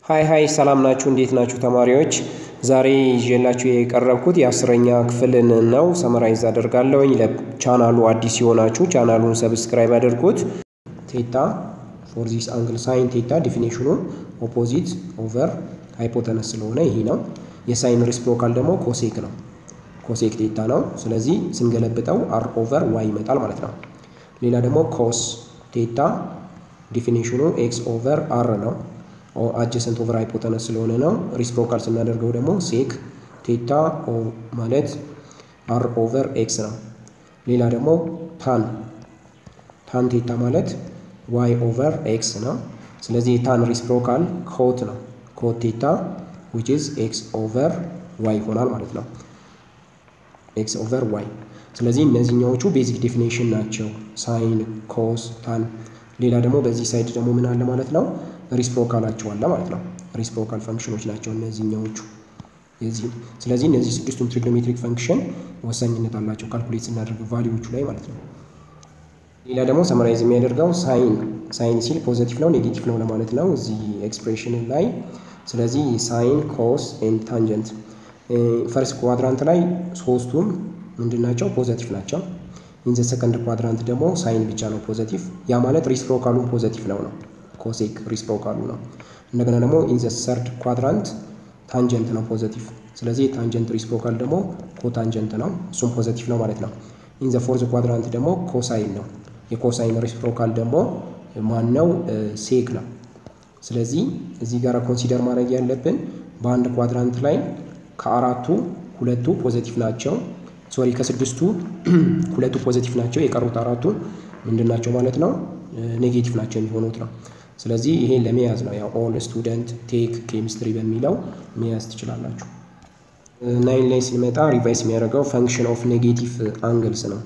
ሀይ ሀይ ሰላም ናችሁ? እንዴት ናችሁ ተማሪዎች? ዛሬ ይዤላችሁ የቀረብኩት የአስረኛ ክፍልን ነው። ሰመራይዝ አደርጋለሁኝ። ለቻናሉ አዲስ የሆናችሁ ቻናሉን ሰብስክራይብ አድርጉት። ቴታ ፎር ዚስ አንግል ሳይን ቴታ ዲፊኒሽኑ ኦፖዚት ኦቨር ሃይፖተነስ ስለሆነ ይሄ ነው። የሳይን ሪስፕሮካል ደግሞ ኮሴክ ነው። ኮሴክ ቴታ ነው። ስለዚህ ስንገለብጠው አር ኦቨር ዋይ ይመጣል ማለት ነው። ሌላ ደግሞ ኮስ ቴታ ዲፊኒሽኑ ኤክስ ኦቨር አር ነው። አጀሰንት ኦቨር ሃይፖተነስ ስለሆነ ነው። ሪስፕሮካል ስናደርገው ደግሞ ሴክ ቴታ ማለት አር ኦቨር ኤክስ ነው። ሌላ ደግሞ ታን ታን ቴታ ማለት ዋይ ኦቨር ኤክስ ነው። ስለዚህ የታን ሪስፕሮካል ኮት ነው። ኮት ቴታ ዊች ኢዝ ኤክስ ኦቨር ዋይ ይሆናል ማለት ነው። ኤክስ ኦቨር ዋይ። ስለዚህ እነዚህኛዎቹ ቤዚክ ዴፊኔሽን ናቸው። ሳይን፣ ኮስ፣ ታን። ሌላ ደግሞ በዚህ ሳይድ ደግሞ ምን አለ ማለት ነው ሪስፕሮካላቸው አለ ማለት ነው። ሪስፕሮካል ፈንክሽኖች ናቸው እነዚህኛዎቹ የዚህ ስለዚህ እነዚህ ስድስቱም ትሪግኖሜትሪክ ፈንክሽን ወሳኝነት አላቸው ካልኩሌት ስናደርግ ቫሊዎቹ ላይ ማለት ነው። ሌላ ደግሞ ሰመራይዝ የሚያደርገው ሳይን ሳይን ሲል ፖዘቲቭ ነው ኔጌቲቭ ነው ለማለት ነው እዚህ ኤክስፕሬሽን ላይ። ስለዚህ ሳይን ኮስ ኤንድ ታንጀንት ፈርስት ኳድራንት ላይ ሶስቱም ምንድን ናቸው? ፖዘቲቭ ናቸው። ኢንዘ ሰከንድ ኳድራንት ደግሞ ሳይን ብቻ ነው ፖዘቲቭ። ያ ማለት ሪስፕሮካሉ ፖዘቲቭ ነው ነው ኮሴክ ሪስፕሮካሉ ነው። እንደገና ደግሞ ኢንዘ ሰርድ ኳድራንት ታንጀንት ነው ፖዘቲቭ። ስለዚህ ታንጀንት ሪስፕሮካል ደግሞ ኮታንጀንት ነው፣ እሱም ፖዘቲቭ ነው ማለት ነው። ኢንዘ ፎርዝ ኳድራንት ደግሞ ኮሳይን ነው። የኮሳይን ሪስፕሮካል ደግሞ ማነው? ሴክ ነው። ስለዚህ እዚህ ጋር ኮንሲደር ማድረግ ያለብን በአንድ ኳድራንት ላይ ከአራቱ ሁለቱ ፖዘቲቭ ናቸው። ሶሪ ከስድስቱ ሁለቱ ፖዘቲቭ ናቸው። የቀሩት አራቱ ምንድን ናቸው ማለት ነው? ኔጌቲቭ ናቸው የሚሆኑት ነው። ስለዚህ ይሄን ለመያዝ ነው ያው ኦል ስቱደንት ቴክ ኬሚስትሪ በሚለው መያዝ ትችላላችሁ። ናይን ላይ ስንመጣ ሪቫይስ የሚያደርገው ፈንክሽን ኦፍ ኔጌቲቭ አንግልስ ነው።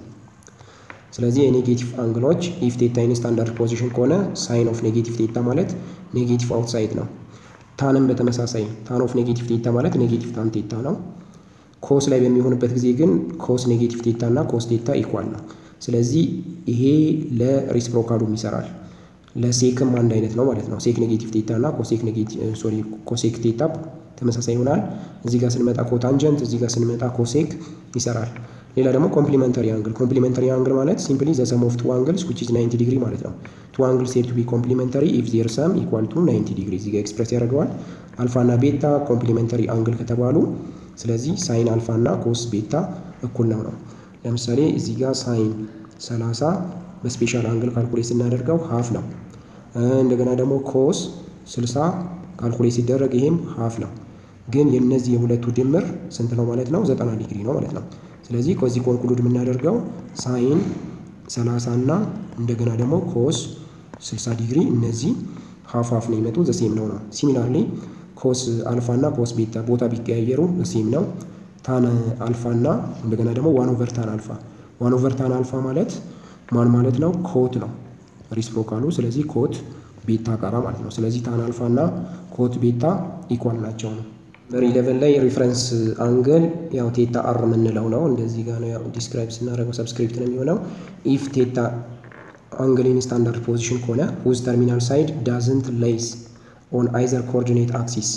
ስለዚህ የኔጌቲቭ አንግሎች ኢፍ ቴታ ኢን ስታንዳርድ ፖዚሽን ከሆነ ሳይን ኦፍ ኔጌቲቭ ቴታ ማለት ኔጌቲቭ አውትሳይድ ነው። ታንም በተመሳሳይ ታን ኦፍ ኔጌቲቭ ቴታ ማለት ኔጌቲቭ ታን ቴታ ነው። ኮስ ላይ በሚሆንበት ጊዜ ግን ኮስ ኔጌቲቭ ቴታ እና ኮስ ቴታ ኢኳል ነው። ስለዚህ ይሄ ለሪስፕሮካሉም ይሰራል። ለሴክም አንድ አይነት ነው ማለት ነው። ሴክ ኔጌቲቭ ቴታ እና ኮሴክ ኔጌቲቭ ሶሪ ኮሴክ ቴታ ተመሳሳይ ይሆናል። እዚህ ጋር ስንመጣ ኮታንጀንት፣ እዚህ ጋር ስንመጣ ኮሴክ ይሰራል። ሌላ ደግሞ ኮምፕሊመንተሪ አንግል ኮምፕሊመንተሪ አንግል ማለት ሲምፕሊ ዘ ሰም ኦፍ ቱ አንግልስ ዊች ኢዝ 90 ዲግሪ ማለት ነው። ቱ አንግልስ ሴድ ቱ ቢ ኮምፕሊመንተሪ ኢፍ ዜር ሰም ኢኳል ቱ 90 ዲግሪ እዚህ ጋር ኤክስፕሬስ ያደርገዋል። አልፋ እና ቤታ ኮምፕሊመንተሪ አንግል ከተባሉ ስለዚህ ሳይን አልፋ እና ኮስ ቤታ እኩል ነው ነው። ለምሳሌ እዚህ ጋር ሳይን 30 በስፔሻል አንግል ካልኩሌት ስናደርገው ሀፍ ነው። እንደገና ደግሞ ኮስ 60 ካልኩሌት ሲደረግ ይሄም ሀፍ ነው። ግን የእነዚህ የሁለቱ ድምር ስንት ነው ማለት ነው? 90 ዲግሪ ነው ማለት ነው። ስለዚህ ከዚህ ኮንክሉድ የምናደርገው ሳይን 30 እና እንደገና ደግሞ ኮስ 60 ዲግሪ እነዚህ ሀፍ ሀፍ ነው ይመጡ ዘሴም ነው ነው። ሲሚላርሊ ኮስ አልፋ እና ኮስ ቤታ ቦታ ቢቀያየሩ ዘሴም ነው። ታን አልፋ እና እንደገና ደግሞ ዋን ኦቨር ታን አልፋ ዋን ኦቨር ታን አልፋ ማለት ማን ማለት ነው? ኮት ነው ሪስፕሮካሉ። ስለዚህ ኮት ቤታ ጋራ ማለት ነው። ስለዚህ ታን አልፋ እና ኮት ቤታ ኢኳል ናቸው ነው። በኢሌቨን ላይ ሪፈረንስ አንግል ያው ቴታ አር የምንለው ነው። እንደዚህ ጋር ነው ያው ዲስክራይብ ስናደርገው ሰብስክሪፕት ነው የሚሆነው። ኢፍ ቴታ አንግል ኢን ስታንዳርድ ፖዚሽን ከሆነ ሁዝ ተርሚናል ሳይድ ዳዝንት ሌይስ ኦን አይዘር ኮኦርዲኔት አክሲስ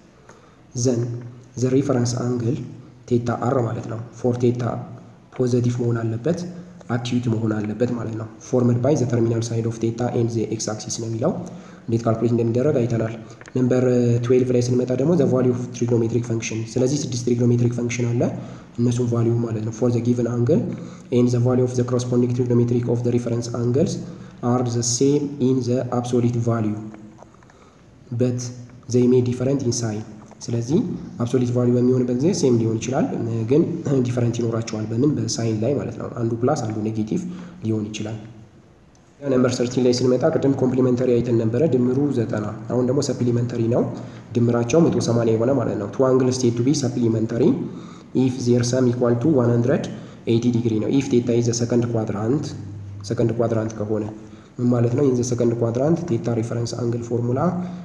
ዘን ዘ ሪፈረንስ አንግል ቴታ አር ማለት ነው። ፎር ቴታ ፖዘቲቭ መሆን አለበት አኪዩት መሆን አለበት ማለት ነው። ፎርምድ ባይ ዘ ተርሚናል ሳይድ ኦፍ ቴታ ኤንድ ዘ ኤክስ አክሲስ ነው የሚለው እንዴት ካልኩሌት እንደሚደረግ አይተናል። ነምበር ትዌልቭ ላይ ስንመጣ ደግሞ ዘ ቫሊዩ ኦፍ ትሪግኖሜትሪክ ፈንክሽን። ስለዚህ ስድስት ትሪግኖሜትሪክ ፈንክሽን አለ እነሱም ቫሊዩ ማለት ነው ፎር ዘ ጊቨን አንግል ኤንድ ዘ ቫሊዩ ኦፍ ዘ ኮረስፖንዲንግ ትሪግኖሜትሪክ ኦፍ ዘ ሪፈረንስ አንግልስ አር ዘ ሴም ኢን ዘ አብሶሊት ቫሊዩ በት ዘይ ሜ ዲፈረንት ኢን ሳይን ስለዚህ አብሶሊት ቫሊዩ በሚሆንበት ጊዜ ሴም ሊሆን ይችላል፣ ግን ዲፈረንት ይኖራቸዋል። በምን በሳይን ላይ ማለት ነው። አንዱ ፕላስ አንዱ ኔጌቲቭ ሊሆን ይችላል። ነምበር ሰርቲን ላይ ስንመጣ ቅድም ኮምፕሊመንተሪ አይተን ነበረ፣ ድምሩ ዘጠና አሁን ደግሞ ሰፕሊመንተሪ ነው። ድምራቸው መቶ ሰማንያ የሆነ ማለት ነው። ቱ አንግል ስቴት ቱ ቢ ሰፕሊመንተሪ ኢፍ ዜር ሰም ኢኳል ቱ ዋን ሀንድረድ ኤይቲ ዲግሪ ነው። ኢፍ ቴታ ኢዝ ሰከንድ ኳድራንት ሰከንድ ኳድራንት ከሆነ ምን ማለት ነው? ኢን ዘ ሰከንድ ኳድራንት ቴታ ሪፈረንስ አንግል ፎርሙላ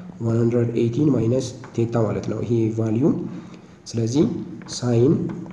118 ማይነስ ቴታ ማለት ነው ይሄ ቫሊዩ። ስለዚህ ሳይን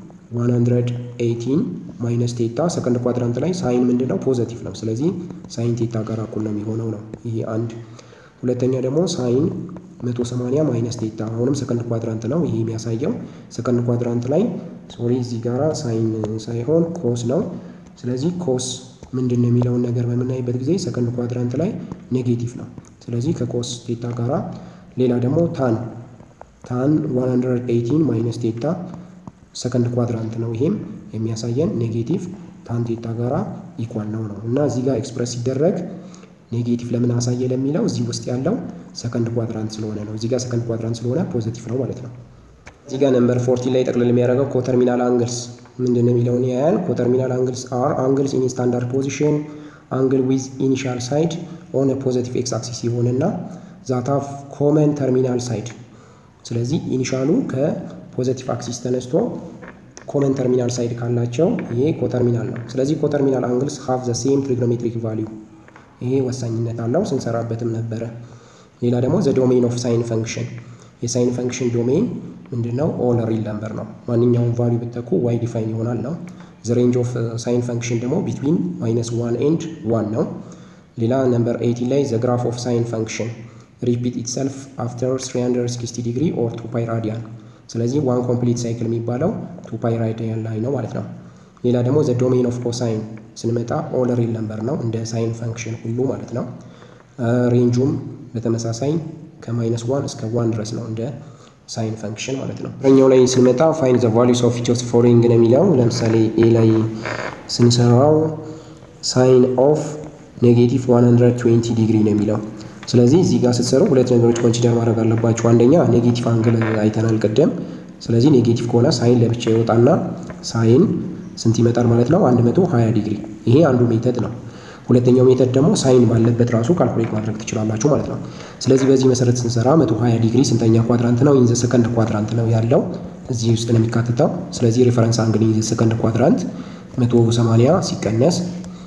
118 ማይነስ ቴታ ሰከንድ ኳድራንት ላይ ሳይን ምንድን ነው? ፖዘቲቭ ነው። ስለዚህ ሳይን ቴታ ጋር እኩል ነው የሚሆነው ነው። ይሄ አንድ። ሁለተኛ ደግሞ ሳይን 180 ማይነስ ቴታ አሁንም ሰከንድ ኳድራንት ነው ይሄ የሚያሳየው። ሰከንድ ኳድራንት ላይ ሶሪ እዚህ ጋራ ሳይን ሳይሆን ኮስ ነው። ስለዚህ ኮስ ምንድን ነው የሚለውን ነገር በምናይበት ጊዜ ሰከንድ ኳድራንት ላይ ኔጌቲቭ ነው። ስለዚህ ከኮስ ቴታ ጋራ ሌላ ደግሞ ታን ታን 118 ማይነስ ቴታ ሰከንድ ኳድራንት ነው። ይሄም የሚያሳየን ኔጌቲቭ ታን ቴታ ጋራ ኢኳል ነው ነው እና እዚህ ጋር ኤክስፕረስ ሲደረግ ኔጌቲቭ ለምን አሳየ ለሚለው እዚህ ውስጥ ያለው ሰከንድ ኳድራንት ስለሆነ ነው። እዚህ ጋር ሰከንድ ኳድራንት ስለሆነ ፖዚቲቭ ነው ማለት ነው። እዚህ ጋር ነምበር ፎርቲን ላይ ጠቅልል የሚያደርገው ኮተርሚናል አንግልስ ምንድን ነው የሚለውን ያያል። ኮተርሚናል አንግልስ አር አንግልስ ኢን ስታንዳርድ ፖዚሽን አንግል ዊዝ ኢኒሻል ሳይድ ኦን ፖዚቲቭ ኤክስ አክሲስ የሆነና ዛት ሃቭ ኮመን ተርሚናል ሳይድ። ስለዚህ ኢኒሻሉ ከፖዚቲቭ አክሲስ ተነስቶ ኮመን ተርሚናል ሳይድ ካላቸው ይሄ ኮተርሚናል ነው። ስለዚህ ኮተርሚናል አንግልስ ሃቭ ዘ ሴም ትሪግኖሜትሪክ ቫሊዩ ይሄ ወሳኝነት አለው ስንሰራበትም ነበረ። ሌላ ደግሞ ዘ ዶሜን ኦፍ ሳይን ፈንክሽን የሳይን ፈንክሽን ዶሜን ምንድነው? ኦል ሪል ነምበር ነው። ማንኛውም ቫሊዩ ብትተኩ ዋይ ዲፋይን ይሆናል ነው። ዘ ሬንጅ ኦፍ ሳይን ፈንክሽን ደግሞ ቢትዊን ማይነስ ዋን ኤንድ ዋን ነው። ሌላ ነምበር ኤይቲን ላይ ዘ ግራፍ ኦፍ ሳይን ፈንክሽን ሪፒት ኢትሰልፍ አፍተር 360 ዲግሪ ኦር ቱ ፓይ ራዲያን። ስለዚህ ዋን ኮምፕሊት ሳይክል የሚባለው ቱ ፓይ ራዲያን ላይ ነው ማለት ነው። ሌላ ደግሞ ዘ ዶሜን ኦፍ ኮሳይን ስንመጣ ኦል ሪል ነምበር ነው እንደ ሳይን ፈንክሽን ሁሉ ማለት ነው። ሬንጁም በተመሳሳይ ከማይነስ ዋን እስከ ዋን ድረስ ነው እንደ ሳይን ፈንክሽን ማለት ነው። ረኛው ላይ ስንመጣ ፋይን ዘ ቫሊዩስ ኦፍ ኢች ኦፍ ፎሎዊንግ ነው የሚለው ለምሳሌ ኤ ላይ ስንሰራው ሳይን ኦፍ ኔጌቲቭ 120 ዲግሪ ነው የሚለው። ስለዚህ እዚህ ጋር ስትሰሩ ሁለት ነገሮች ኮንሲደር ማድረግ አለባቸው። አንደኛ ኔጌቲቭ አንግል አይተናል ቅድም። ስለዚህ ኔጌቲቭ ከሆነ ሳይን ለብቻ ይወጣና ሳይን ስንት ይመጣል ማለት ነው? 120 ዲግሪ። ይሄ አንዱ ሜተድ ነው። ሁለተኛው ሜተድ ደግሞ ሳይን ባለበት ራሱ ካልኩሌት ማድረግ ትችላላችሁ ማለት ነው። ስለዚህ በዚህ መሰረት ስንሰራ 120 ዲግሪ ስንተኛ ኳድራንት ነው? ኢንዘ ሰከንድ ኳድራንት ነው ያለው እዚህ ውስጥ ነው የሚካተተው። ስለዚህ ሬፈረንስ አንግል ኢንዘ ሰከንድ ኳድራንት 180 ሲቀነስ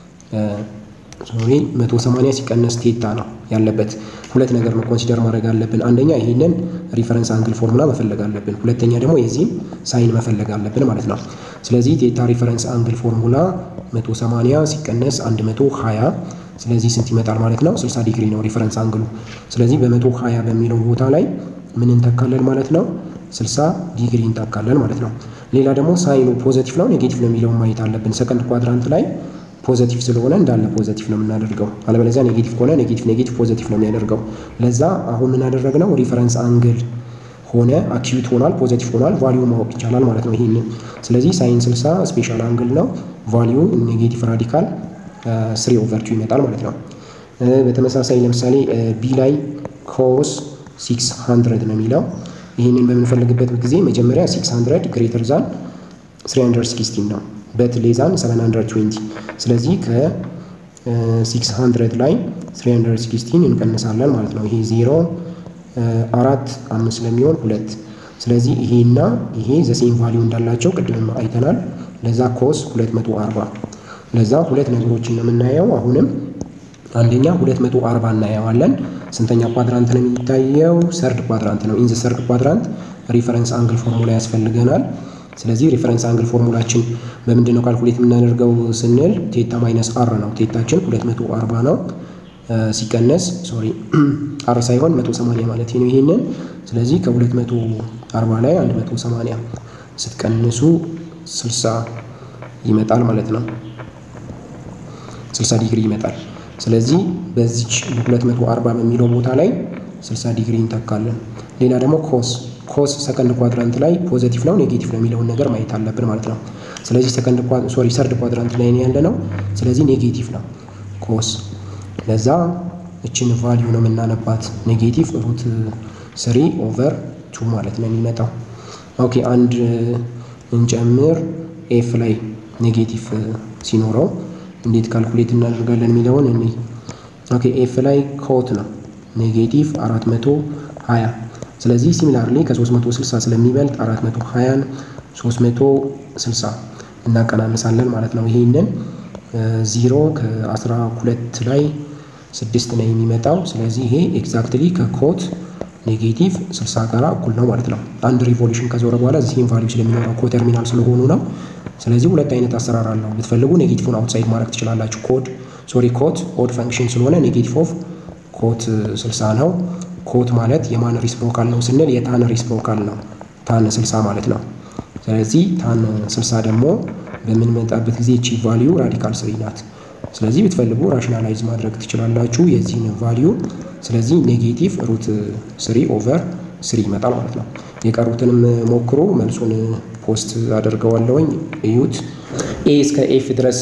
ሶሪ 180 ሲቀነስ ቴታ ነው ያለበት። ሁለት ነገር ነው ኮንሲደር ማድረግ አለብን። አንደኛ ይህንን ሪፈረንስ አንግል ፎርሙላ መፈለግ አለብን። ሁለተኛ ደግሞ የዚህን ሳይን መፈለግ አለብን ማለት ነው። ስለዚህ ቴታ ሪፈረንስ አንግል ፎርሙላ 180 ሲቀነስ 120 ስለዚህ ስንት ይመጣል ማለት ነው? 60 ዲግሪ ነው ሪፈረንስ አንግሉ። ስለዚህ በ120 በሚለው ቦታ ላይ ምን እንተካለን ማለት ነው? 60 ዲግሪ እንተካለን ማለት ነው። ሌላ ደግሞ ሳይኑ ፖዘቲቭ ነው ኔጌቲቭ ነው የሚለውን ማየት አለብን። ሰከንድ ኳድራንት ላይ ፖዘቲቭ ስለሆነ እንዳለ ፖዘቲቭ ነው የምናደርገው። አለበለዚያ ኔጌቲቭ ከሆነ ኔጌቲቭ ኔጌቲቭ ፖዘቲቭ ነው የሚያደርገው። ለዛ አሁን ምን አደረግነው? ሪፈረንስ አንግል ሆነ አክዩት ሆኗል፣ ፖዘቲቭ ሆኗል፣ ቫሊዩ ማወቅ ይቻላል ማለት ነው ይሄንን። ስለዚህ ሳይን 60 ስፔሻል አንግል ነው። ቫሊዩ ኔጌቲቭ ራዲካል ስሪ ኦቨር ቱ ይመጣል ማለት ነው። በተመሳሳይ ለምሳሌ ቢ ላይ ኮስ 600 ነው የሚለው ይህንን በምንፈልግበት ጊዜ መጀመሪያ 600 ግሬተር ዛን 316 ነው በት ሌዛን 720 ስለዚህ ከ600 ላይ 316 እንቀንሳለን ማለት ነው። ይሄ ዜሮ አራት አምስት ስለሚሆን ሁለት ስለዚህ ይሄና ይሄ ዘሴም ቫሊዩ እንዳላቸው ቅድም አይተናል። ለዛ ኮስ 240 ለዛ ሁለት ነገሮችን ነው የምናየው። አሁንም አንደኛ 240 እናየዋለን። ስንተኛ ኳድራንት ነው የሚታየው? ሰርድ ኳድራንት ነው። ኢንዘ ሰርድ ኳድራንት ሪፈረንስ አንግል ፎርሙላ ያስፈልገናል። ስለዚህ ሪፈረንስ አንግል ፎርሙላችን በምንድን ነው ካልኩሌት የምናደርገው ስንል ቴታ ማይነስ አር ነው። ቴታችን 240 ነው ሲቀነስ ሶሪ አር ሳይሆን 180 ማለት ነው ይሄንን። ስለዚህ ከ240 ላይ 180 ስትቀንሱ 60 ይመጣል ማለት ነው። 60 ዲግሪ ይመጣል። ስለዚህ በዚች 240 በሚለው ቦታ ላይ 60 ዲግሪ እንተካለን። ሌላ ደግሞ ኮስ ኮስ ሰከንድ ኳድራንት ላይ ፖዘቲቭ ነው ኔጌቲቭ ነው የሚለውን ነገር ማየት አለብን ማለት ነው። ስለዚህ ሰከንድ ሶሪ ሰርድ ኳድራንት ላይ ነው ያለ ነው። ስለዚህ ኔጌቲቭ ነው ኮስ። ለዛ እችን ቫሊዩ ነው የምናነባት ኔጌቲቭ ሩት ስሪ ኦቨር ቱ ማለት ነው የሚመጣው። ኦኬ አንድ እንጨምር ኤፍ ላይ ኔጌቲቭ ሲኖረው እንዴት ካልኩሌት እናደርጋለን የሚለውን እኔ ኦኬ ኤፍ ላይ ኮት ነው ኔጌቲቭ 420 ስለዚህ ሲሚላርሊ ከ360 ስለሚበልጥ 420ን 360 እናቀናንሳለን ማለት ነው። ይሄንን ዚሮ ከ12 ላይ ስድስት ነው የሚመጣው። ስለዚህ ይሄ ኤግዛክትሊ ከኮት ኔጌቲቭ 60 ጋር እኩል ነው ማለት ነው። አንድ ሪቮሉሽን ከዞረ በኋላ ዚህም ቫሊዩ ስለሚኖረው ኮተርሚናል ስለሆኑ ነው። ስለዚህ ሁለት አይነት አሰራር አለው። ብትፈልጉ ኔጌቲቭን አውትሳይድ ማድረግ ትችላላችሁ። ኮድ ሶሪ ኮት ኦድ ፈንክሽን ስለሆነ ኔጌቲቭ ኦፍ ኮት 60 ነው። ኮት ማለት የማን ሪስፕሮካል ነው ስንል የታን ሪስፕሮካል ነው። ታን 60 ማለት ነው። ስለዚህ ታን 60 ደግሞ በምንመጣበት ጊዜ ቺ ቫሊዩ ራዲካል ስሪ ናት። ስለዚህ ብትፈልጉ ራሽናላይዝ ማድረግ ትችላላችሁ የዚህን ቫሊዩ። ስለዚህ ኔጌቲቭ ሩት ስሪ ኦቨር ስሪ ይመጣል ማለት ነው። የቀሩትንም ሞክሮ መልሱን ፖስት አደርገዋለሁኝ እዩት። ኤ እስከ ኤፍ ድረስ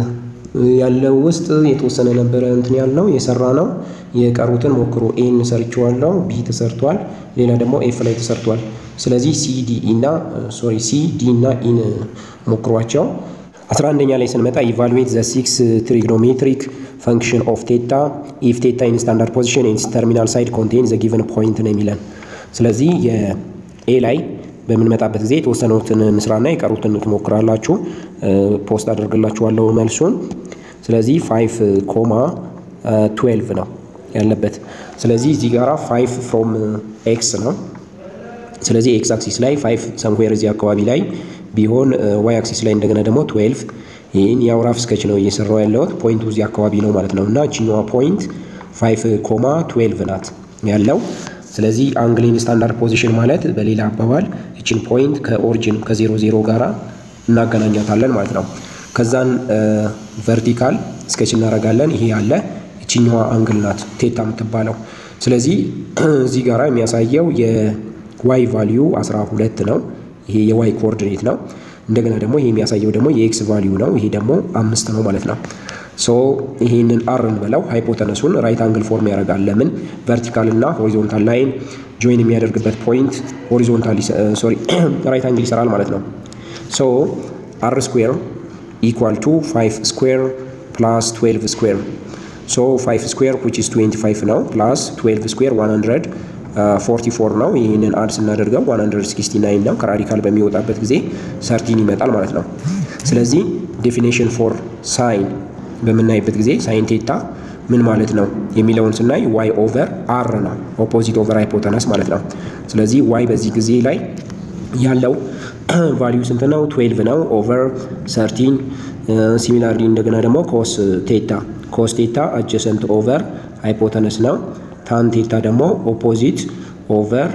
ያለው ውስጥ የተወሰነ ነበረ እንትን ያልነው የሰራ ነው። የቀሩትን ሞክሮ ኤን ሰርችዋለሁ፣ ቢ ተሰርቷል፣ ሌላ ደግሞ ኤፍ ላይ ተሰርቷል። ስለዚህ ሲ ዲ እና ሶሪ ሲ ዲ እና ኢን ሞክሯቸው። አስራ አንደኛ ላይ ስንመጣ ኢቫሉዌት ዘ ሲክስ ትሪግኖሜትሪክ ፈንክሽን ኦፍ ቴታ ኢፍ ቴታ ኢን ስታንዳርድ ፖዚሽን ኢን ተርሚናል ሳይድ ኮንቴን ዘ ጊቨን ፖይንት ነው የሚለን። ስለዚህ የኤ ላይ በምንመጣበት ጊዜ የተወሰኑትን እንስራና የቀሩትን ትሞክራላችሁ። ፖስት አደርግላችኋለሁ መልሱን። ስለዚህ ፋይቭ ኮማ ትዌልቭ ነው ያለበት። ስለዚህ እዚህ ጋራ ፋይቭ ፍሮም ኤክስ ነው። ስለዚህ ኤክስ አክሲስ ላይ ፋይቭ ሰምዌር እዚህ አካባቢ ላይ ቢሆን ዋይ አክሲስ ላይ እንደገና ደግሞ ትዌልቭ ይህን ያው ራፍ ስኬች ነው እየሰራው ያለሁት ፖይንቱ እዚህ አካባቢ ነው ማለት ነው። እና ችኛዋ ፖይንት ፋይቭ ኮማ ትዌልቭ ናት ያለው። ስለዚህ አንግሊን ስታንዳርድ ፖዚሽን ማለት በሌላ አባባል እችን ፖይንት ከኦሪጂን ከዜሮ ዜሮ ጋራ እናገናኛታለን ማለት ነው። ከዛን ቨርቲካል ስኬች እናደርጋለን። ይሄ ያለ እችኛዋ አንግል ናት ቴታ የምትባለው። ስለዚህ እዚህ ጋራ የሚያሳየው የዋይ ቫሊዩ 12 ነው። ይሄ የዋይ ኮኦርዲኔት ነው። እንደገና ደግሞ ይሄ የሚያሳየው ደግሞ የኤክስ ቫሊዩ ነው። ይሄ ደግሞ አምስት ነው ማለት ነው። ሶ ይሄንን አር እንበለው ሃይፖተነሱን ራይት አንግል ፎርም ያደርጋል። ለምን ቨርቲካል እና ሆሪዞንታል ላይን ጆይን የሚያደርግበት ፖይንት ሆሪዞንታል ሶሪ ራይት አንግል ይሰራል ማለት ነው። ሶ አር ስኩዌር ኢኳል ቱ 5 ስኩዌር ፕላስ 12 ስኩዌር ሶ 5 ስኩዌር ዊች ኢዝ 25 ነው ፕላስ 12 ስኩዌር 144 ነው። ይህንን አድ ስናደርገው 169 ነው። ከራዲካል በሚወጣበት ጊዜ ሰርቲን ይመጣል ማለት ነው። ስለዚህ ዴፊኔሽን ፎር ሳይን በምናይበት ጊዜ ሳይን ቴታ ምን ማለት ነው የሚለውን ስናይ ዋይ ኦቨር አር ነው። ኦፖዚት ኦቨር ሃይፖተነስ ማለት ነው። ስለዚህ ዋይ በዚህ ጊዜ ላይ ያለው ቫሊዩ ስንት ነው? 12 ነው ኦቨር ሰርቲን። ሲሚላርሊ እንደገና ደግሞ ኮስ ቴታ ኮስ ቴታ አጀሰንት ኦቨር ሃይፖተነስ ነው። ታን ቴታ ደግሞ ኦፖዚት ኦቨር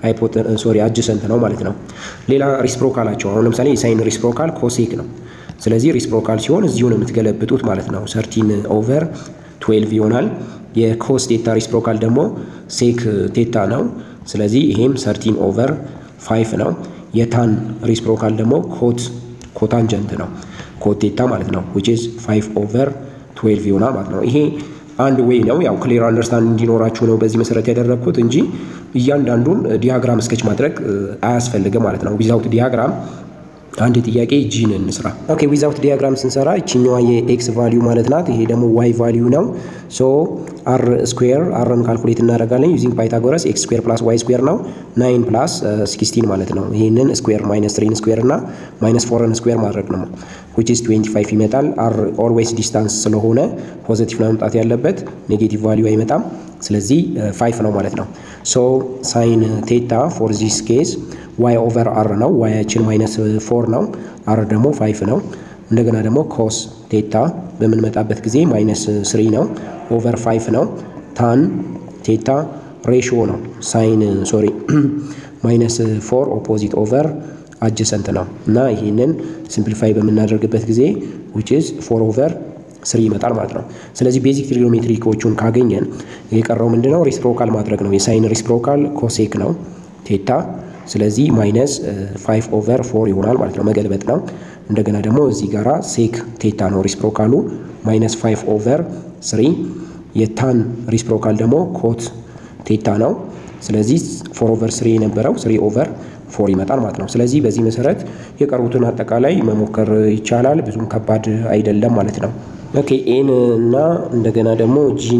ሶሪ አጀሰንት ነው ማለት ነው። ሌላ ሪስፕሮካላቸው አሁን ለምሳሌ የሳይን ሪስፕሮካል ኮሴክ ነው። ስለዚህ ሪስፕሮካል ሲሆን እዚሁ ነው የምትገለብጡት ማለት ነው። ሰርቲን ኦቨር ትዌልቭ ይሆናል። የኮስ ቴታ ሪስፕሮካል ደግሞ ሴክ ቴታ ነው። ስለዚህ ይሄም ሰርቲን ኦቨር ፋይቭ ነው። የታን ሪስፕሮካል ደግሞ ኮት ኮታንጀንት ነው ኮት ቴታ ማለት ነው ዊች ኢዝ ፋይቭ ኦቨር ትዌልቭ ይሆናል ማለት ነው። ይሄ አንድ ዌይ ነው። ያው ክሊር አንደርስታንድ እንዲኖራችሁ ነው በዚህ መሰረት ያደረግኩት እንጂ እያንዳንዱን ዲያግራም ስኬች ማድረግ አያስፈልግም ማለት ነው። ዊዛውት ዲያግራም አንድ ጥያቄ ጂን እንስራ። ኦኬ ዊዛውት ዲያግራም ስንሰራ ይችኛዋ የኤክስ ቫሊዩ ማለት ናት። ይሄ ደግሞ ዋይ ቫሊዩ ነው። ሶ አር ስኩዌር አርን ካልኩሌት እናደርጋለን ዩዚንግ ፓይታጎረስ ኤክስ ስኩዌር ፕላስ ዋይ ስኩዌር ነው ናይን ፕላስ ሲክስቲን ማለት ነው። ይህንን ስኩዌር ማይነስ ትሪን ስኩዌር እና ማይነስ ፎርን ስኩዌር ማድረግ ነው ዊች ኢዝ 25 ይመጣል። አር ኦልዌይስ ዲስታንስ ስለሆነ ፖዘቲቭ ነው መምጣት ያለበት፣ ኔጌቲቭ ቫሊዩ አይመጣም። ስለዚህ ፋይቭ ነው ማለት ነው። ሶ ሳይን ቴታ ፎር ዚስ ኬዝ ዋይ ኦቨር አር ነው። ዋያችን ማይነስ ፎር ነው። አር ደግሞ ፋይቭ ነው። እንደገና ደግሞ ኮስ ቴታ በምንመጣበት ጊዜ ማይነስ ስሪ ነው። ኦቨር ፋይቭ ነው። ታን ቴታ ሬሽዮ ነው። ሳይን ሶሪ ማይነስ ፎር ኦፖዚት ኦቨር አጀሰንት ነው እና ይህንን ሲምፕሊፋይ በምናደርግበት ጊዜ ዊች ኢዝ ፎር ኦቨር ስሪ ይመጣል ማለት ነው። ስለዚህ ቤዚክ ትሪጎኖሜትሪኮቹን ካገኘን የቀረው ምንድነው? ሪስፕሮካል ማድረግ ነው። የሳይን ሪስፕሮካል ኮሴክ ነው ቴታ ስለዚህ ማይነስ ፋይቭ ኦቨር ፎር ይሆናል ማለት ነው። መገልበጥ ነው። እንደገና ደግሞ እዚህ ጋራ ሴክ ቴታ ነው ሪስፕሮካሉ ማይነስ ፋይቭ ኦቨር ስሪ። የታን ሪስፕሮካል ደግሞ ኮት ቴታ ነው። ስለዚህ ፎር ኦቨር ስሪ የነበረው ስሪ ኦቨር ፎር ይመጣል ማለት ነው። ስለዚህ በዚህ መሰረት የቀሩትን አጠቃላይ መሞከር ይቻላል። ብዙም ከባድ አይደለም ማለት ነው። ኦኬ ኤን እና እንደገና ደግሞ ጂን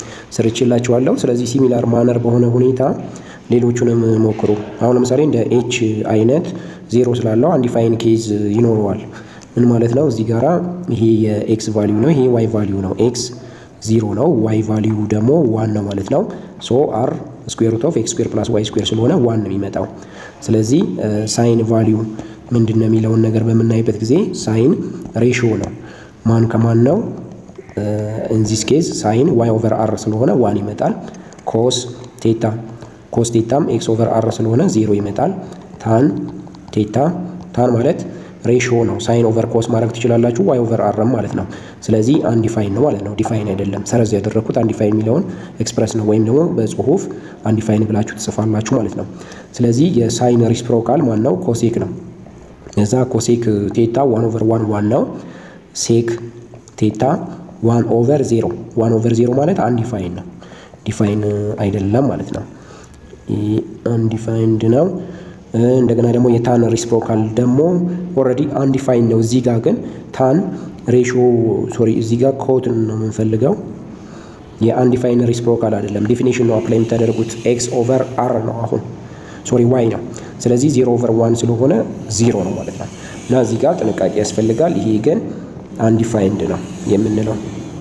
ስርችላችኋለሁ። ስለዚህ ሲሚላር ማነር በሆነ ሁኔታ ሌሎቹንም ሞክሩ። አሁን ለምሳሌ እንደ ኤች አይነት ዜሮ ስላለው አንዲፋይን ኬዝ ይኖረዋል። ምን ማለት ነው? እዚህ ጋራ ይሄ የኤክስ ቫሊዩ ነው፣ ይሄ ዋይ ቫሊዩ ነው። ኤክስ ዚሮ ነው፣ ዋይ ቫሊዩ ደግሞ ዋን ነው ማለት ነው። ሶ አር ስኩዌር ሩት ኦፍ ኤክስ ስኩዌር ፕላስ ዋይ ስኩዌር ስለሆነ ዋን ነው የሚመጣው። ስለዚህ ሳይን ቫሊዩ ምንድን ነው የሚለውን ነገር በምናይበት ጊዜ ሳይን ሬሽዮ ነው። ማን ከማን ነው? ኢንዚስ ኬዝ ሳይን ዋይ ኦቨር አር ስለሆነ ዋን ይመጣል። ኮስ ቴታ ኮስ ቴታም ኤክስ ኦቨር አር ስለሆነ ዜሮ ይመጣል። ታን ቴታ ታን ማለት ሬሽዮ ነው። ሳይን ኦቨር ኮስ ማድረግ ትችላላችሁ። ዋይ ኦቨር አርም ማለት ነው። ስለዚህ አንዲፋይን ነው ማለት ነው። ዲፋይን አይደለም። ሰረዝ ያደረግኩት አንዲፋይን የሚለውን ኤክስፕረስ ነው፣ ወይም ደግሞ በጽሁፍ አንዲፋይን ብላችሁ ትጽፋላችሁ ማለት ነው። ስለዚህ የሳይን ሪስፕሮካል ማን ነው? ኮሴክ ነው። እዛ ኮሴክ ቴታ ዋን ኦቨር ዋን ዋን ነው። ሴክ ቴታ ዋን ኦቨር ዜሮ ዋን ኦቨር ዜሮ ማለት አንዲፋይን ነው። ዲፋይን አይደለም ማለት ነው። አንዲፋይንድ ነው። እንደገና ደግሞ የታን ሪስፕሮካል ደግሞ ኦልሬዲ አንዲፋይን ነው። እዚህ ጋር ግን ታን ሬሾ ሶሪ፣ እዚህ ጋር ኮትን ነው የምንፈልገው። የአንዲፋይን ሪስፕሮካል አይደለም። ዴፊኒሽን ነው አፕላይ የምታደርጉት። ኤክስ ኦቨር አር ነው አሁን ሶሪ ዋይ ነው። ስለዚህ ዜሮ ኦቨር ዋን ስለሆነ ዜሮ ነው ማለት ነው። እና እዚህ ጋር ጥንቃቄ ያስፈልጋል። ይሄ ግን አንዲፋይንድ ነው የምንለው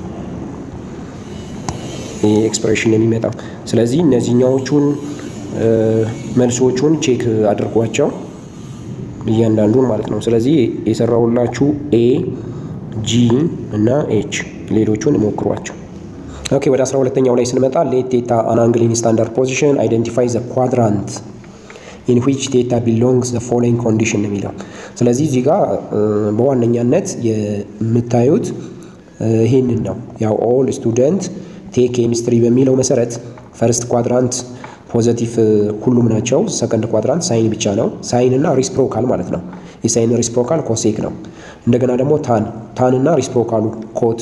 ይህ ኤክስፕሬሽን የሚመጣው። ስለዚህ እነዚህኛዎቹን መልሶቹን ቼክ አድርጓቸው እያንዳንዱን ማለት ነው። ስለዚህ የሰራሁላችሁ ኤ ጂ እና ኤች ሌሎቹን ሞክሯቸው። ኦኬ ወደ አስራ ሁለተኛው ላይ ስንመጣ ሌት ቴታ አን አንግል ኢን ስታንዳርድ ፖዚሽን አይደንቲፋይ ዘ ኳድራንት ኢን ዊች ቴታ ቢሎንግስ ዘ ፎሎዊንግ ኮንዲሽን ነው የሚለው። ስለዚህ እዚህ ጋር በዋነኛነት የምታዩት ይህንን ነው። ያው ኦል ስቱደንት ቴክ ኬሚስትሪ በሚለው መሰረት ፈርስት ኳድራንት ፖዘቲቭ ሁሉም ናቸው። ሰከንድ ኳድራንት ሳይን ብቻ ነው። ሳይን እና ሪስፕሮካል ማለት ነው። የሳይን ሪስፕሮካል ኮሴክ ነው። እንደገና ደግሞ ታን ታን እና ሪስፕሮካሉ ኮት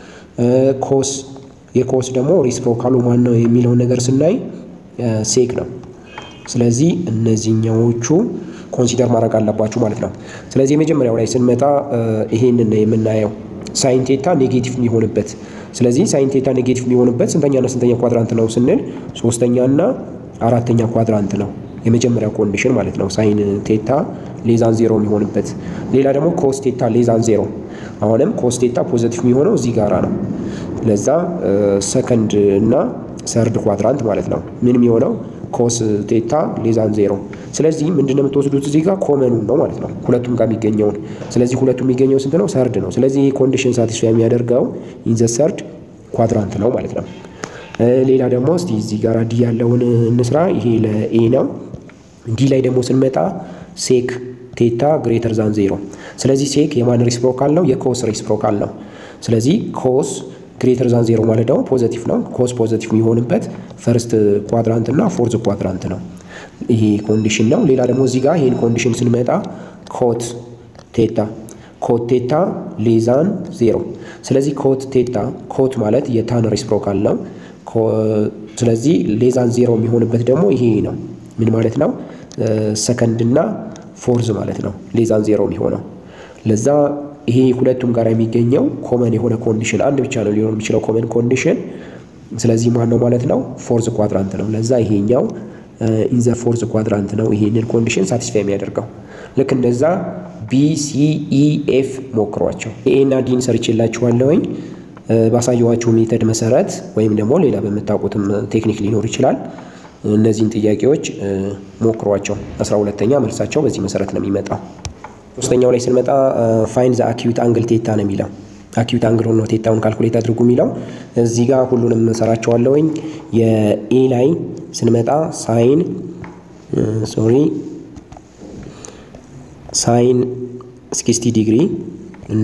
ኮስ የኮስ ደግሞ ሪስፕሮካሉ ማን ነው የሚለውን ነገር ስናይ ሴክ ነው። ስለዚህ እነዚህኛዎቹ ኮንሲደር ማድረግ አለባችሁ ማለት ነው። ስለዚህ የመጀመሪያው ላይ ስንመጣ ይሄንን ነው የምናየው ሳይን ቴታ ኔጌቲቭ የሚሆንበት ስለዚህ ሳይን ቴታ ኔጌቲቭ የሚሆንበት ስንተኛና ስንተኛ ኳድራንት ነው ስንል ሶስተኛና አራተኛ ኳድራንት ነው የመጀመሪያው ኮንዲሽን ማለት ነው። ሳይን ቴታ ሌዛን ዜሮ የሚሆንበት ሌላ ደግሞ ኮስ ቴታ ሌዛን ዜሮ አሁንም ኮስ ቴታ ፖዘቲቭ የሚሆነው እዚህ ጋራ ነው። ለዛ ሰከንድ እና ሰርድ ኳድራንት ማለት ነው ምን የሚሆነው ኮስ ቴታ ሌዛን ዜሮ። ስለዚህ ምንድነው የምትወስዱት እዚህ ጋር ኮመኑን ነው ማለት ነው ሁለቱም ጋር የሚገኘውን። ስለዚህ ሁለቱም የሚገኘው ስንት ነው? ሰርድ ነው። ስለዚህ ይህ ኮንዲሽን ሳቲስፋይ የሚያደርገው ኢንዘ ሰርድ ኳድራንት ነው ማለት ነው። ሌላ ደግሞ እስቲ እዚህ ጋር ዲ ያለውን እንስራ። ይሄ ለኤ ነው። ዲ ላይ ደግሞ ስንመጣ ሴክ ቴታ ግሬተር ዛን ዜሮ። ስለዚህ ሴክ የማን ሪስፕሮካል ነው? የኮስ ሪስፕሮካል ነው። ስለዚህ ኮስ ግሬተር ዛን ዜሮ ማለት ደግሞ ፖዘቲቭ ነው። ኮስ ፖዘቲቭ የሚሆንበት ፈርስት ኳድራንት እና ፎርዝ ኳድራንት ነው። ይሄ ኮንዲሽን ነው። ሌላ ደግሞ እዚህ ጋር ይህን ኮንዲሽን ስንመጣ ኮት ቴታ ኮት ቴታ ሌዛን ዜሮ። ስለዚህ ኮት ቴታ ኮት ማለት የታን ሪስፕሮካል ነው። ስለዚህ ሌዛን ዜሮ የሚሆንበት ደግሞ ይሄ ነው። ምን ማለት ነው? ሰከንድ እና ፎርዝ ማለት ነው። ሌዛን ዜሮ የሚሆነው ለዛ ይሄ ሁለቱም ጋር የሚገኘው ኮመን የሆነ ኮንዲሽን አንድ ብቻ ነው ሊሆን የሚችለው ኮመን ኮንዲሽን። ስለዚህ ማን ነው ማለት ነው? ፎርዝ ኳድራንት ነው። ለዛ ይሄኛው ኢንዘ ፎርዝ ኳድራንት ነው ይሄንን ኮንዲሽን ሳቲስፋይ የሚያደርገው። ልክ እንደዛ ቢ ሲ ኢ ኤፍ ሞክሯቸው። ኤ እና ዲን ሰርቼላችኋለሁኝ ባሳየኋችሁ ሜተድ መሰረት ወይም ደግሞ ሌላ በምታውቁትም ቴክኒክ ሊኖር ይችላል። እነዚህን ጥያቄዎች ሞክሯቸው። አስራ ሁለተኛ መልሳቸው በዚህ መሰረት ነው የሚመጣው። ሶስተኛው ላይ ስንመጣ ፋይን ዘ አኪዩት አንግል ቴታ ነው የሚለው። አኪዩት አንግል ሆኖ ቴታውን ካልኩሌት አድርጉ የሚለው እዚህ ጋር ሁሉንም እንሰራቸዋለሁኝ። የኤ ላይ ስንመጣ ሳይን ሶሪ ሳይን ሲክስቲ ዲግሪ እና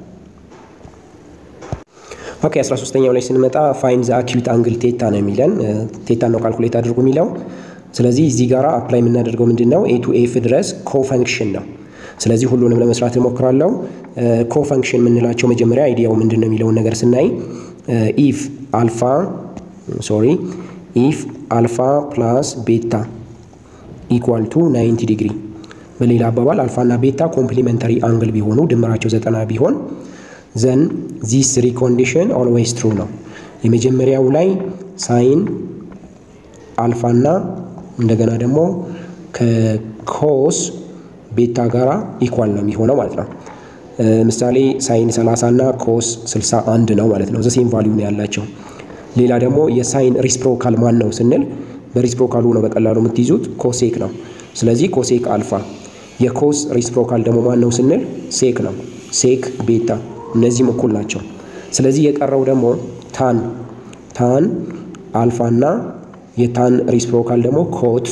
ኦኬ 13ኛው ላይ ስንመጣ ፋይን ዘ አኪዩት አንግል ቴታ ነው የሚለን። ቴታ ነው ካልኩሌት አድርጉ የሚለው። ስለዚህ እዚህ ጋር አፕላይ የምናደርገው ምንድን ነው? ኤ ቱ ኤፍ ድረስ ኮፈንክሽን ነው። ስለዚህ ሁሉንም ለመስራት እሞክራለሁ። ኮፈንክሽን የምንላቸው መጀመሪያ አይዲያው ምንድን ነው የሚለውን ነገር ስናይ ኢፍ አልፋ ሶሪ ኢፍ አልፋ ፕላስ ቤታ ኢኳል ቱ 90 ዲግሪ በሌላ አባባል አልፋና ቤታ ኮምፕሊመንተሪ አንግል ቢሆኑ ድምራቸው ዘጠና ቢሆን ዘን ዚስ ሪ ኮንዲሽን ኦልዌይስ ትሩ ነው። የመጀመሪያው ላይ ሳይን አልፋና እንደገና ደግሞ ከኮስ ቤታ ጋራ ኢኳል ነው የሚሆነው ማለት ነው። ምሳሌ ሳይን 30 እና ኮስ 61 ነው ማለት ነው። ዘሴም ቫሊዩ ነው ያላቸው። ሌላ ደግሞ የሳይን ሪስፕሮካል ማን ነው ስንል በሪስፕሮካሉ ነው በቀላሉ የምትይዙት ኮሴክ ነው። ስለዚህ ኮሴክ አልፋ። የኮስ ሪስፕሮካል ደግሞ ማን ነው ስንል ሴክ ነው። ሴክ ቤታ እነዚህም እኩል ናቸው። ስለዚህ የቀረው ደግሞ ታን ታን አልፋና የታን ሪስፕሮካል ደግሞ ኮት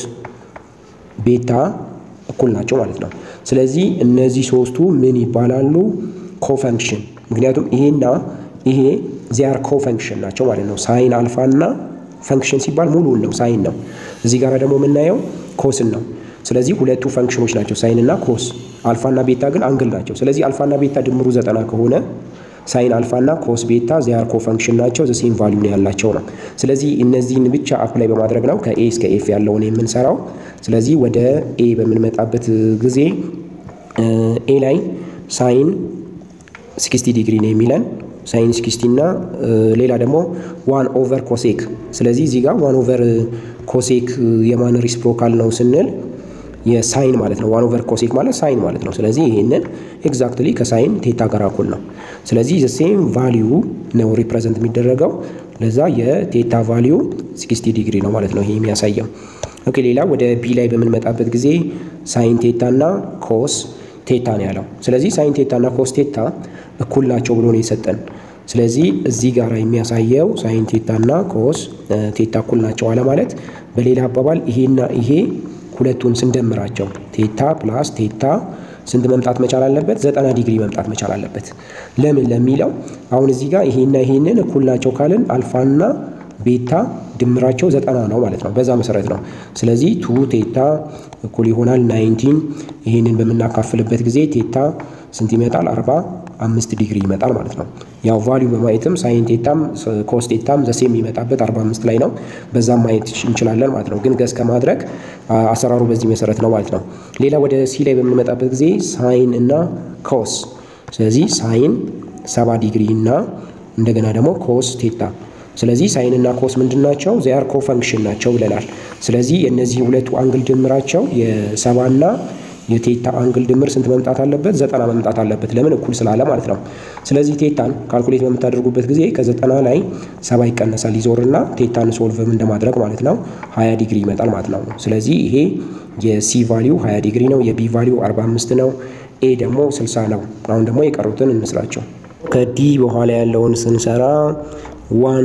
ቤታ እኩል ናቸው ማለት ነው። ስለዚህ እነዚህ ሶስቱ ምን ይባላሉ? ኮፈንክሽን። ምክንያቱም ይሄና ይሄ ዚያር ኮፈንክሽን ናቸው ማለት ነው። ሳይን አልፋ እና ፈንክሽን ሲባል ሙሉውን ነው ሳይን ነው። እዚህ ጋር ደግሞ የምናየው ኮስን ነው። ስለዚህ ሁለቱ ፈንክሽኖች ናቸው ሳይን እና ኮስ። አልፋና ቤታ ግን አንግል ናቸው። ስለዚህ አልፋና ቤታ ድምሩ ዘጠና ከሆነ ሳይን አልፋና ኮስ ቤታ ዚያር ኮፈንክሽን ናቸው። ዘሴም ቫሊዩ ነው ያላቸው ነው። ስለዚህ እነዚህን ብቻ አፕላይ በማድረግ ነው ከኤ እስከ ኤፍ ያለውን የምንሰራው። ስለዚህ ወደ ኤ በምንመጣበት ጊዜ ኤ ላይ ሳይን 60 ዲግሪ ነው የሚለን ሳይን 60 እና ሌላ ደግሞ ዋን ኦቨር ኮሴክ። ስለዚህ እዚህ ጋር ዋን ኦቨር ኮሴክ የማን ሪስፕሮካል ነው ስንል የሳይን ማለት ነው። ዋን ኦቨር ኮሴክ ማለት ሳይን ማለት ነው። ስለዚህ ይህንን ኤግዛክትሊ ከሳይን ቴታ ጋር እኩል ነው። ስለዚህ ዘሴም ቫሊዩ ነው ሪፕሬዘንት የሚደረገው ለዛ የቴታ ቫሊዩ 60 ዲግሪ ነው ማለት ነው ይሄ የሚያሳየው። ኦኬ ሌላ ወደ ቢ ላይ በምንመጣበት ጊዜ ሳይን ቴታ እና ኮስ ቴታ ነው ያለው። ስለዚህ ሳይን ቴታ እና ኮስ ቴታ እኩል ናቸው ብሎ ነው የሰጠን። ስለዚህ እዚህ ጋር የሚያሳየው ሳይን ቴታ እና ኮስ ቴታ እኩል ናቸው አለ ማለት በሌላ አባባል ይሄና ይሄ ሁለቱን ስንደምራቸው ቴታ ፕላስ ቴታ ስንት መምጣት መቻል አለበት? ዘጠና ዲግሪ መምጣት መቻል አለበት። ለምን ለሚለው አሁን እዚህ ጋር ይሄና ይሄንን እኩል ናቸው ካልን አልፋና ቤታ ድምራቸው ዘጠና ነው ማለት ነው። በዛ መሰረት ነው። ስለዚህ ቱ ቴታ እኩል ይሆናል ናይንቲን። ይህንን በምናካፍልበት ጊዜ ቴታ ስንት ይመጣል? አርባ አምስት ዲግሪ ይመጣል ማለት ነው። ያው ቫሊዩ በማየትም ሳይን ቴታም ኮስ ቴታም ዘሴ የሚመጣበት አርባ አምስት ላይ ነው። በዛም ማየት እንችላለን ማለት ነው። ግን ገዝ ከማድረግ አሰራሩ በዚህ መሰረት ነው ማለት ነው። ሌላ ወደ ሲ ላይ በምንመጣበት ጊዜ ሳይን እና ኮስ ስለዚህ ሳይን ሰባ ዲግሪ እና እንደገና ደግሞ ኮስ ቴታ ስለዚህ ሳይን እና ኮስ ምንድን ናቸው? ዚያር ኮፈንክሽን ናቸው ብለናል። ስለዚህ የእነዚህ ሁለቱ አንግል ድምራቸው የሰባና የቴታ አንግል ድምር ስንት መምጣት አለበት? ዘጠና መምጣት አለበት። ለምን እኩል ስላለ ማለት ነው። ስለዚህ ቴታን ካልኩሌት በምታደርጉበት ጊዜ ከዘጠና ላይ ሰባ ይቀነሳል ይዞርና ቴታን ሶልቭም እንደማድረግ ማለት ነው ሀያ ዲግሪ ይመጣል ማለት ነው። ስለዚህ ይሄ የሲ ቫሊዩ ሀያ ዲግሪ ነው። የቢ ቫሊዩ አርባ አምስት ነው። ኤ ደግሞ ስልሳ ነው። አሁን ደግሞ የቀሩትን እንስራቸው። ከዲ በኋላ ያለውን ስንሰራ ዋን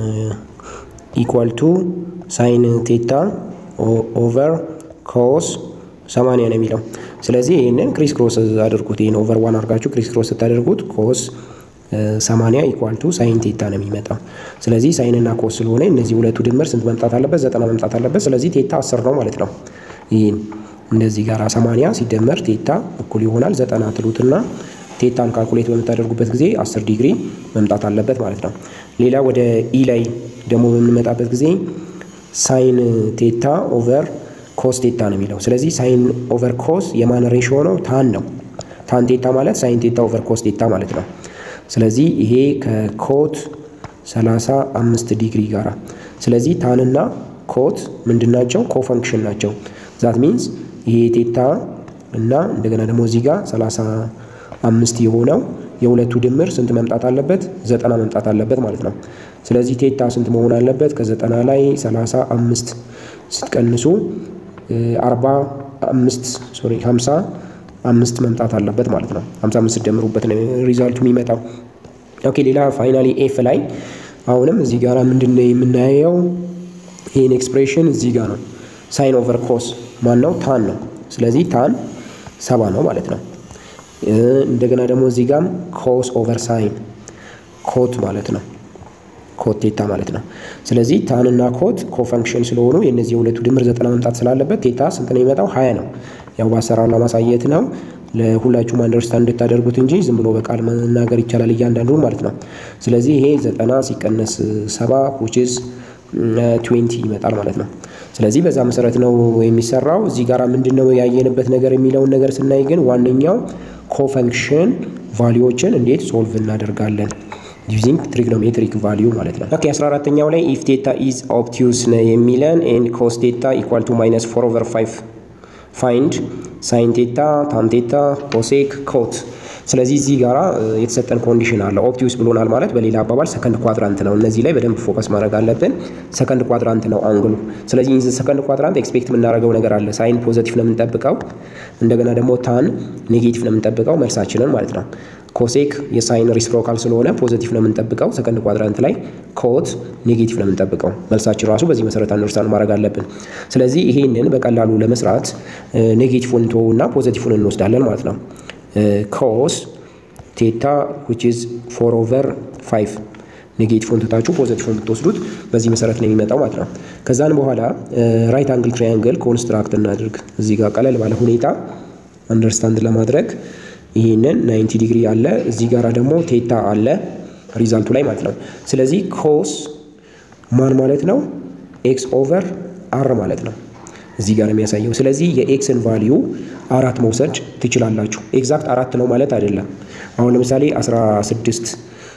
ኢኳል ቱ ሳይን ቴታ ኦቨር ኮስ ሰማንያ ነው የሚለው። ስለዚህ ይህንን ክሪስ ክሮስ አድርጉት። ይህን ኦቨር ዋን አድርጋችሁ ክሪስ ክሮስ ስታደርጉት ኮስ ሰማንያ ኢኳል ቱ ሳይን ቴታ ነው የሚመጣው። ስለዚህ ሳይንና ኮስ ስለሆነ እነዚህ ሁለቱ ድምር ስንት መምጣት አለበት? ዘጠና መምጣት አለበት። ስለዚህ ቴታ አስር ነው ማለት ነው። ይህን እንደዚህ ጋር ሰማንያ ሲደመር ቴታ እኩል ይሆናል ዘጠና ትሉትና ቴታን ካልኩሌት በምታደርጉበት ጊዜ 10 ዲግሪ መምጣት አለበት ማለት ነው። ሌላ ወደ ኢ ላይ ደግሞ በምንመጣበት ጊዜ ሳይን ቴታ ኦቨር ኮስ ቴታ ነው የሚለው። ስለዚህ ሳይን ኦቨር ኮስ የማን ሬሽዮ ነው? ታን ነው። ታን ቴታ ማለት ሳይን ቴታ ኦቨር ኮስ ቴታ ማለት ነው። ስለዚህ ይሄ ከኮት 35 ዲግሪ ጋር ስለዚህ ታንና ኮት ምንድን ናቸው? ኮፈንክሽን ናቸው። ዛት ሚንስ ይሄ ቴታ እና እንደገና ደግሞ እዚህ ጋር 30 አምስት የሆነው የሁለቱ ድምር ስንት መምጣት አለበት? ዘጠና መምጣት አለበት ማለት ነው። ስለዚህ ቴታ ስንት መሆን አለበት? ከዘጠና ላይ ሰላሳ አምስት ስትቀንሱ አርባ አምስት ሶሪ ሀምሳ አምስት መምጣት አለበት ማለት ነው። ሀምሳ አምስት ስትደምሩበት ነው ሪዛልቱ የሚመጣው። ኦኬ ሌላ ፋይናሊ ኤፍ ላይ አሁንም እዚህ ጋር ምንድን ነው የምናየው? ይህን ኤክስፕሬሽን እዚህ ጋር ነው። ሳይን ኦቨር ኮስ ማን ነው? ታን ነው። ስለዚህ ታን ሰባ ነው ማለት ነው። እንደገና ደግሞ እዚህ ጋም ኮስ ኦቨር ሳይን ኮት ማለት ነው። ኮት ቴታ ማለት ነው። ስለዚህ ታንና ኮት ኮፈንክሽን ስለሆኑ የእነዚህ የሁለቱ ድምር ዘጠና መምጣት ስላለበት ቴታ ስንት ነው የሚመጣው? ሀያ ነው። ያው በአሰራር ለማሳየት ነው ለሁላችሁም አንደርስታንድ እንድታደርጉት እንጂ ዝም ብሎ በቃል መናገር ይቻላል እያንዳንዱ ማለት ነው። ስለዚህ ይሄ ዘጠና ሲቀነስ ሰባ ዊችዝ ትዌንቲ ይመጣል ማለት ነው። ስለዚህ በዛ መሰረት ነው የሚሰራው። እዚህ ጋር ምንድን ነው ያየንበት ነገር የሚለውን ነገር ስናይ ግን ዋነኛው ኮፈንክሽን ቫሊዎችን እንዴት ሶልቭ እናደርጋለን ዩዚንግ ትሪግኖሜትሪክ ቫሊዩ ማለት ነው። ኦኬ 14ተኛው ላይ ኢፍ ቴታ ኢዝ ኦብቲዩስ ነው የሚለን ኤንድ ኮስ ቴታ ኢኳል ቱ ማይነስ ፎር ኦቨር ፋይቭ ፋይንድ ሳይን ቴታ ታን ቴታ ኮሴክ ኮት ስለዚህ እዚህ ጋር የተሰጠን ኮንዲሽን አለ። ኦፕቲዩስ ብሎናል ማለት በሌላ አባባል ሰከንድ ኳድራንት ነው። እነዚህ ላይ በደንብ ፎከስ ማድረግ አለብን። ሰከንድ ኳድራንት ነው አንግሉ። ስለዚህ ሰከንድ ኳድራንት ኤክስፔክት የምናደርገው ነገር አለ። ሳይን ፖዘቲቭ ነው የምንጠብቀው፣ እንደገና ደግሞ ታን ኔጌቲቭ ነው የምንጠብቀው መልሳችንን ማለት ነው። ኮሴክ የሳይን ሪስፕሮካል ስለሆነ ፖዘቲቭ ነው የምንጠብቀው። ሰከንድ ኳድራንት ላይ ኮት ኔጌቲቭ ነው የምንጠብቀው። መልሳችን ራሱ በዚህ መሰረት አንደርስታንድ ማድረግ አለብን። ስለዚህ ይሄንን በቀላሉ ለመስራት ኔጌቲቭን እንተወው እና ፖዘቲቭን እንወስዳለን ማለት ነው። ኮስ ቴታ ዊች ኢዝ ፎር ኦቨር ፋይቭ ኔጌቲቭን ትታችሁ ፖዘቲቭን ብትወስዱት በዚህ መሰረት ነው የሚመጣው ማለት ነው። ከዛን በኋላ ራይት አንግል ትራያንግል ኮንስትራክት እናድርግ። እዚህ ጋር ቀለል ባለ ሁኔታ አንደርስታንድ ለማድረግ ይህንን 90 ዲግሪ አለ፣ እዚህ ጋር ደግሞ ቴታ አለ ሪዛልቱ ላይ ማለት ነው። ስለዚህ ኮስ ማን ማለት ነው? ኤክስ ኦቨር አር ማለት ነው። እዚህ ጋር የሚያሳየው ስለዚህ የኤክስን ቫሊዩ አራት መውሰድ ትችላላችሁ። ኤግዛክት አራት ነው ማለት አይደለም። አሁን ለምሳሌ 16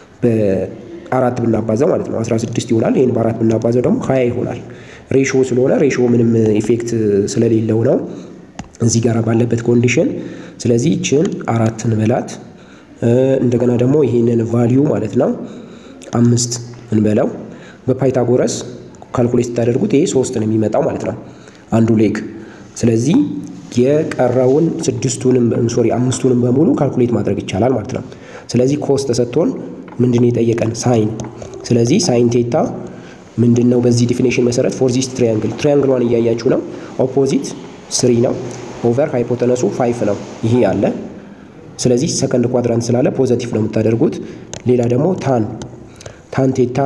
በአራት ብናባዛው ማለት ነው 16 ይሆናል። ይህን በአራት ብናባዛው ደግሞ ሀያ ይሆናል። ሬሾ ስለሆነ ሬሾ ምንም ኢፌክት ስለሌለው ነው እዚህ ጋር ባለበት ኮንዲሽን። ስለዚህ ይችን አራት እንበላት። እንደገና ደግሞ ይህንን ቫሊዩ ማለት ነው አምስት እንበለው። በፓይታጎረስ ካልኩሌት ስታደርጉት ይሄ ሶስት ነው የሚመጣው ማለት ነው አንዱ ሌግ። ስለዚህ የቀረውን ስድስቱንም ሶሪ አምስቱንም በሙሉ ካልኩሌት ማድረግ ይቻላል ማለት ነው። ስለዚህ ኮስ ተሰጥቶን ምንድን ነው የጠየቀን? ሳይን። ስለዚህ ሳይን ቴታ ምንድን ነው? በዚህ ዲፊኔሽን መሰረት ፎር ዚስ ትሪያንግል ትሪያንግሏን እያያችሁ ነው። ኦፖዚት ስሪ ነው ኦቨር ሃይፖተነሱ ፋይፍ ነው። ይሄ አለ። ስለዚህ ሰከንድ ኳድራንት ስላለ ፖዘቲቭ ነው የምታደርጉት። ሌላ ደግሞ ታን ታን ቴታ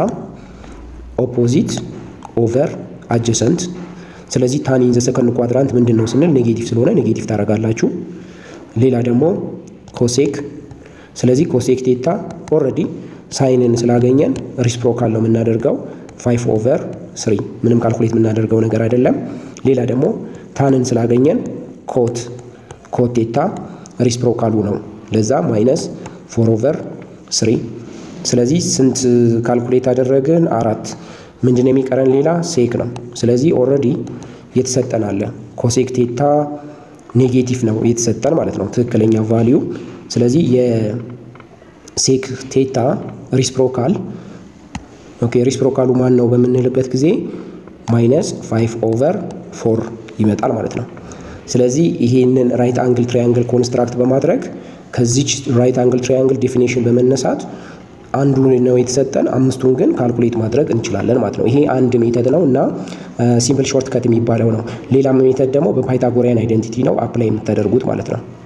ኦፖዚት ኦቨር አጀሰንት። ስለዚህ ታን ኢን ዘ ሰከንድ ኳድራንት ምንድን ነው ስንል ኔጌቲቭ ስለሆነ ኔጌቲቭ ታደርጋላችሁ። ሌላ ደግሞ ኮሴክ። ስለዚህ ኮሴክ ቴታ ኦልሬዲ ሳይንን ስላገኘን ሪስፕሮካል ነው የምናደርገው ፋይቭ ኦቨር ስሪ ምንም ካልኩሌት የምናደርገው ነገር አይደለም። ሌላ ደግሞ ታንን ስላገኘን ኮት ኮት ቴታ ሪስፕሮካሉ ነው ለዛ ማይነስ ፎር ኦቨር ስሪ። ስለዚህ ስንት ካልኩሌት አደረግን? አራት። ምንድን ነው የሚቀረን? ሌላ ሴክ ነው። ስለዚህ ኦልሬዲ የተሰጠን አለ ኮሴክ ቴታ ኔጌቲቭ ነው የተሰጠን ማለት ነው ትክክለኛ ቫሊዩ። ስለዚህ የሴክ ቴታ ሪስፕሮካል ኦኬ ሪስፕሮካሉ ማን ነው በምንልበት ጊዜ ማይነስ ፋይቭ ኦቨር ፎር ይመጣል ማለት ነው። ስለዚህ ይሄንን ራይት አንግል ትራያንግል ኮንስትራክት በማድረግ ከዚች ራይት አንግል ትራያንግል ዴፊኔሽን በመነሳት አንዱ ነው የተሰጠን፣ አምስቱን ግን ካልኩሌት ማድረግ እንችላለን ማለት ነው። ይሄ አንድ ሜተድ ነው እና ሲምፕል ሾርት ከት የሚባለው ነው። ሌላም ሜተድ ደግሞ በፓይታጎሪያን አይደንቲቲ ነው አፕላይ የምታደርጉት ማለት ነው።